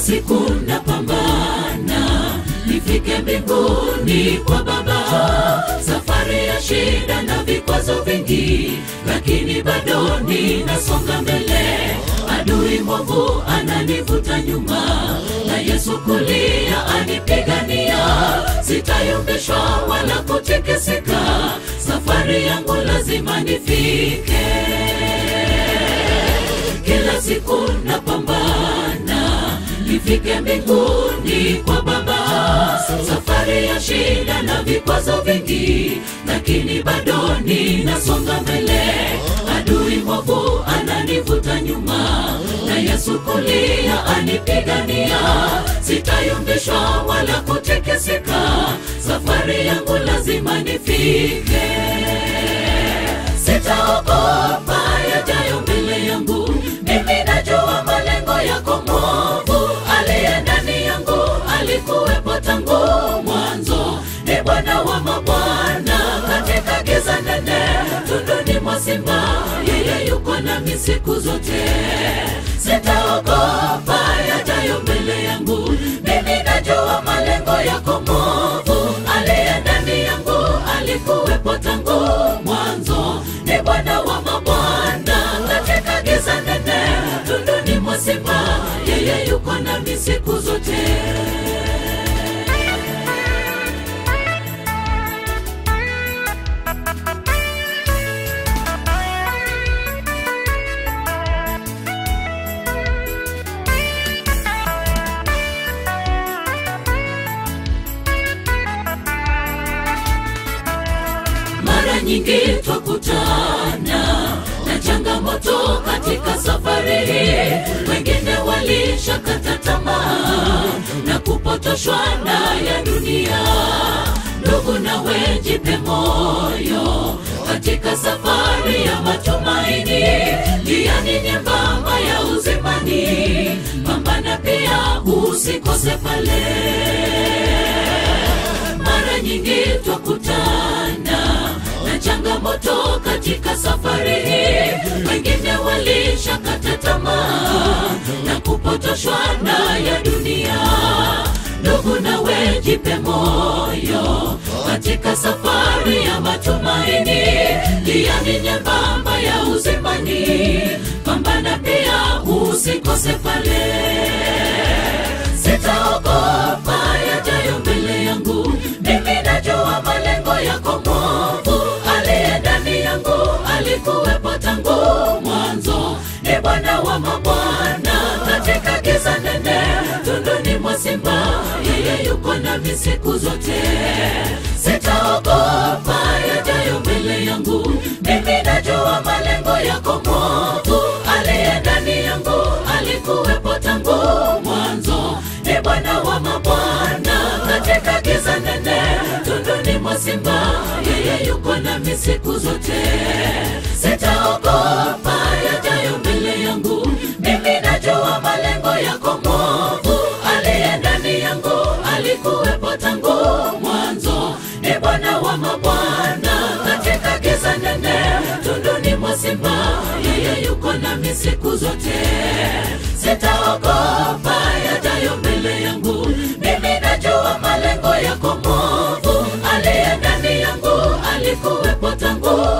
siku napambana nifike mbinguni kwa Baba. Safari ya shida na vikwazo vingi, lakini bado ninasonga mbele. Adui mwovu ananivuta nyuma, na Yesu kulia anipigania. Sitayumbishwa wala kutikisika, safari yangu lazima nifike. Kila siku napambana nifike mbinguni kwa Baba. Safari ya shida na vikwazo vingi, lakini bado ninasonga mbele. Adui mwovu ananivuta nyuma, na Yesu kulia anipigania. Sitayumbishwa wala kutikisika, safari yangu lazima nifike. Sitaogopa yajayo mbele yangu, mimi najua malengo yako mwovu aliye ndani yangu alikuwepo tangu mwanzo. Ni Bwana wa mabwana katika giza nene, tunduni mwa simba, yeye yuko nami siku zote. Sitaogopa yajayo mbele yangu, mimi najua malengo yako mwovu aliye ndani yangu alikuwepo tangu mwanzo. Ni Bwana wa mabwana katika giza nene, tunduni mwa simba, yeye yuko nami siku zote. Mara nyingi twakutana na changamoto katika safari hii. Wengine walishakata tamaa na kupotoshwa na ya dunia. Ndugu, nawe jipe moyo katika safari ya matumaini, njiani nyembamba ya uzimani. Pambana pia usikose pale mara nyingi twakutana na changamoto katika safari hii. Wengine walishakata tamaa na kupotoshwa na ya dunia. Ndugu, nawe jipe moyo katika safari ya matumaini, njiani nyembamba ya uzimani. Pambana pia usikose pale sitaogopa yajayo mbele yangu. Mimi najua malengo yako mwovu, aliye ndani yangu alikuwepo tangu mwanzo. Ni Bwana wa mabwana katika giza nene, tunduni mwa simba, yeye yuko nami siku zote. Sitaogopa yajayo mbele yangu, mimi najua malengo yako mwovu, aliye ndani yangu alikuwepo tangu mwanzo. Ni Bwana wa mabwana katika giza nene, tunduni mwa simba, yeye yuko nami siku zote. Sitaogopa yajayo mbele yangu, mimi najua malengo yako mwovu, aliye ndani yangu alikuwepo tangu mwanzo. Ni Bwana wa mabwana katika giza nene, tunduni mwa simba, yeye yuko nami siku zote. Sitaogopa yajayo mbele yangu, mimi najua malengo yako mwovu, aliye ndani yangu alikuwepo tangu